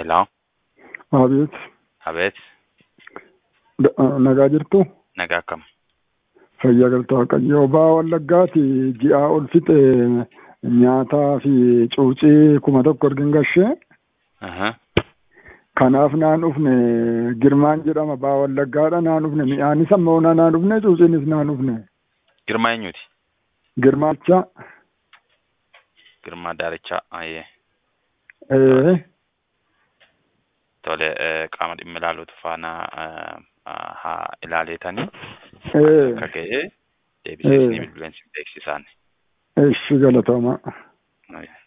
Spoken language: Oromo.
Hello, Abeet, Abeet, Da- nagaa jirtu nagaa akkam? fayyaa galtaa Waaqayyoo ba'aa Wallaggaati ji'aa ol fixe nyaataa fi cuucii kuma tokko argin gashee Aha. kanaaf naan dhufne girmaan jedhama ba'aa Wallaggaadha naan dhufne mi'aanis amma onaa naan dhufne cuuciinis naan dhufne Girmaa eenyuti? girmaacha Girmaa Daarichaa. Ayyee. ee Tole eh, qaama dhimma ilaaluutu faana eh, ah, haa ilaaleetanii ee akka ga'e deebisee Eh. isinii bilbileensi beeksisaan. eshi galatooma Ayyee.